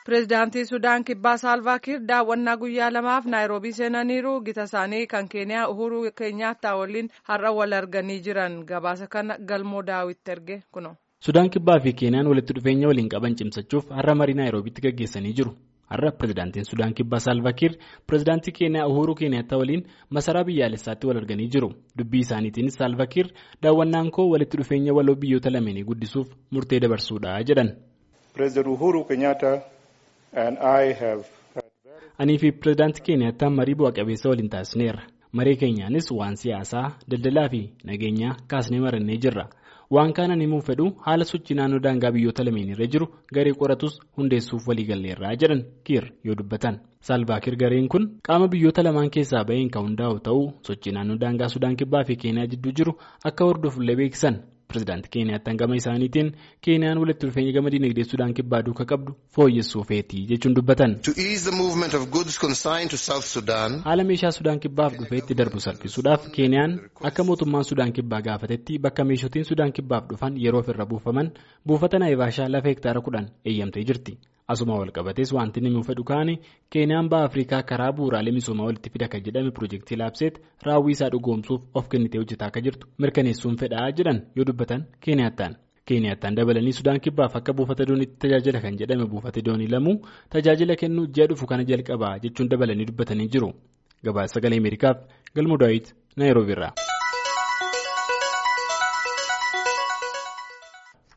Pireezidaantii Sudaan Kibbaa Saalvaakiir daawwannaa guyyaa lamaaf Naayiroobii seenaniiru. Gita isaanii kan Keeniyaa Uhuru Keenyaattaa waliin har'a wal arganii jiran. Gabaasa kana galmoo daawwitti erge kuno. Sudaan Kibbaa fi Keeniyaan walitti dhufeenya waliin qaban cimsachuuf har'a marii Naayiroobiitti gaggeessanii jiru. Har'a pireezidaantiin Sudaan Kibbaa Saalvaakiir pireezidaantii Keeniyaa Uhuru Keenyaattaa waliin masaraa biyyaalessaatti wal arganii jiru. Dubbii isaaniitiinis Saalvaakiir daawwannaan koo walitti dhufeenya waloo biyyoota lameenii guddisuuf murtee dabarsuudha jedhan. Anii fi pireezidaantii Keenyaattaa marii bu'a qabeessa waliin taasisneerra. Marii keenyaanis waan siyaasaa, daldalaa fi nageenyaa kaasnee marannee jirra. Waan kanan himuuf fedhu haala sochii naannoo daangaa biyyoota lameen irra jiru garee qoratus hundeessuuf waliigalleerraa jedhan kiir yoo dubbatan. Saalvaakiir gareen kun qaama biyyoota lamaan keessaa baheen kan hundaa'u ta'uu sochii naannoo daangaa Sudaan Kibbaa fi Keeniyaa jidduu jiru akka hordofullee beeksisan. Pireezidaantii Keeniyaattaan gama isaaniitiin Keeniyaan walitti dhufeenya gama dinagdee Sudaan Kibbaa duukaa qabdu fooyyessuu feetii jechuun dubbatan. Haala meeshaa Sudaan Kibbaaf dhufeetti darbu salphisuudhaaf Keeniyaan akka mootummaan Sudaan Kibbaa gaafatetti bakka meeshootiin Sudaan Kibbaaf dhufan yeroo ofirra buufaman buufata Naayivaashaa lafa hektaara kudhan eeyyamtee jirti. Asuma walqabatees wanti inni fedhu kaani Keeniyaan baha Afrikaa karaa bu'uuraalee misoomaa walitti fida kan jedhame piroojeektii laabseet raawwii isaa dhugoomsuuf of kennitee hojjetaa akka jirtu mirkaneessuun fedhaa jedhan yoo dubbatan Keeniyaattaan. Keeniyaattaan dabalanii Sudaan Kibbaaf akka buufata dooniitti tajaajila kan jedhame buufata doonii lamuu tajaajila kennuu ji'a dhufu kana jalqabaa jechuun dabalanii dubbatanii jiru. Gabaasa sagalee Ameerikaaf Galmoo Daawit Naayiroobiirraa.